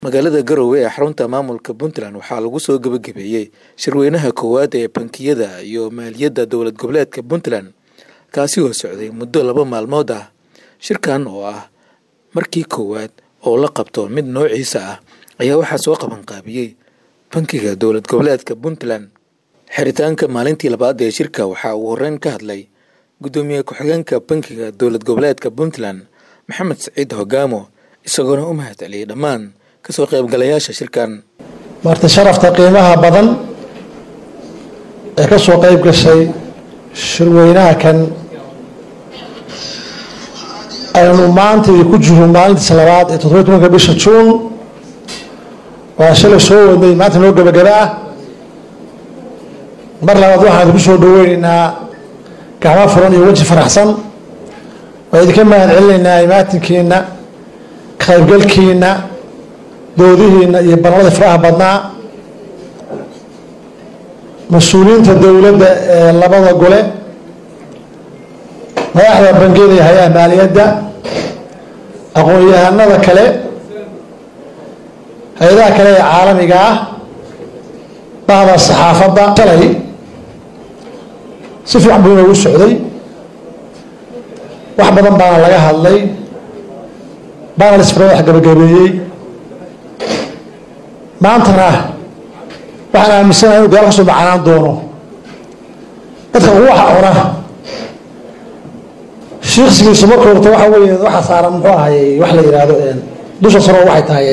magaalada garowe ee xarunta maamulka puntland waxaa lagu soo gebagabeeyey shirweynaha koowaad ee bankiyada iyo maaliyadda dowlad goboleedka puntland kaasi oo socday muddo laba maalmood ah shirkan oo ah markii koowaad oo la qabto mid noociisa ah ayaa waxaa soo qabanqaabiyey bankiga dowlad goboleedka puntland xiritaanka maalintii labaad ee shirka waxaa uu horeyn ka hadlay guddoomiye ku-xigeenka bankiga dowlad goboleedka puntland maxamed saciid hogaamo isagoona u mahad celiyey dhammaan kasoo qaybgalayaasha shirkan marti sharafta qiimaha badan ee ka soo qayb gashay shirweynaha kan aynu maanta ku jiro maalintiisa labaad ee toddobiy tobanka bisha juun waa shalay soo wadnay maanta noo gebagaba ah mar labaad waxaan idinku soo dhaweyneynaa gacmo furan iyo weji faraxsan waa idinka mahad celinaynaa imaatinkiina ka qaybgalkiina doodihiina iyo barnamada faraha badnaa mas-uuliyiinta dowladda ee labada gole madaxda bangiyada iyo hay-aha maaliyadda aqoon-yahanada kale hay-adaha kale ee caalamiga ah bahda saxaafadda shalay si fiican buu inoogu socday wax badan baana laga hadlay baana lisfara wax gabagabeeyey maantana waxaan aaminsanaha inu gaal kasoo macanaan doono dadka ugu wax cuna shiiksigiisu marka horta waxa wey waxaa saaran muxuu ahay wax la yihahdo dusha saro waxay tahay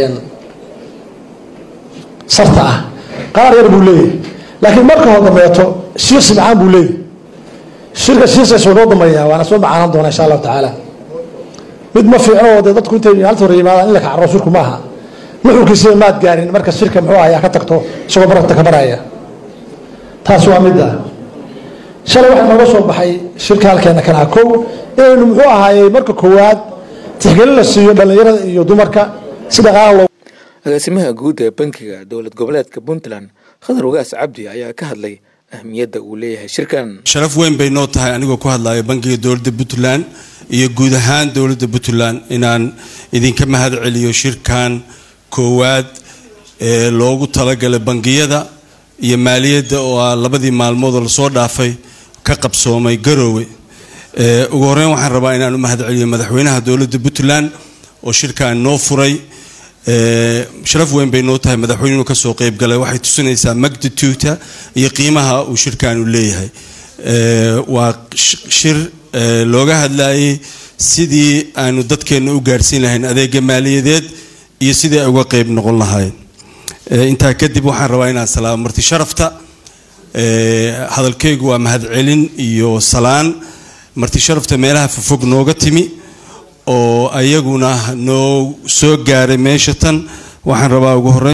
sarta ah qaar yar buu leeyahay laakiin marka hor dambeeto shiiksi macaan buu leeyahy shirka shiiksigaas waa noo dambeeyaa waana soo macaanaan doona insha allahu tacaala mid ma fiicno oo dee dadku intay maalinta hore yimaadaan in la kacro shirku maaha nuxurkiisiba maad gaarin marka shirka muxuu ahay ka tagto isagoo barata ka baraya taas waa mid ah shalay waxaa nooga soo baxay shirka halkeena kanaa kow inaynu muxuu ahaayey marka koowaad tixgelin la siiyo dhallinyarada iyo dumarka si dhaqaala loo agaasimaha guud ee bankiga dowlad goboleedka puntland khadar wagaas cabdi ayaa ka hadlay ahmiyadda uu leeyahay shirkan sharaf weyn bay noo tahay anigoo ku hadlaya bankiga dowladda puntland iyo guud ahaan dowladda puntland inaan idinka mahad celiyo shirkan koowaad ee loogu talagalay bangiyada iyo maaliyadda oo ah labadii maalmoodoo lasoo dhaafay ka qabsoomay garoowe ugu horeyn waxaan rabaa inaan u mahad celiyo madaxweynaha dowladda puntland oo shirkan noo furay sharaf weyn bay noo tahay madaxweynuhu kasoo qeybgalay waxay tusinaysaa magnituda iyo qiimaha uu shirkan u leeyahay waa shir looga hadlayay sidii aanu dadkeena u gaarhsiin lahayn adeega maaliyadeed iyo sidii ay uga qeyb noqon lahayn intaa kadib waxaan rabaa inaan salaamo marti sharafta hadalkaygu waa mahadcelin iyo salaan marti sharafta meelaha fofog nooga timi oo ayaguna noo soo gaaray meesha tan waxaan rabaa ugu horeyn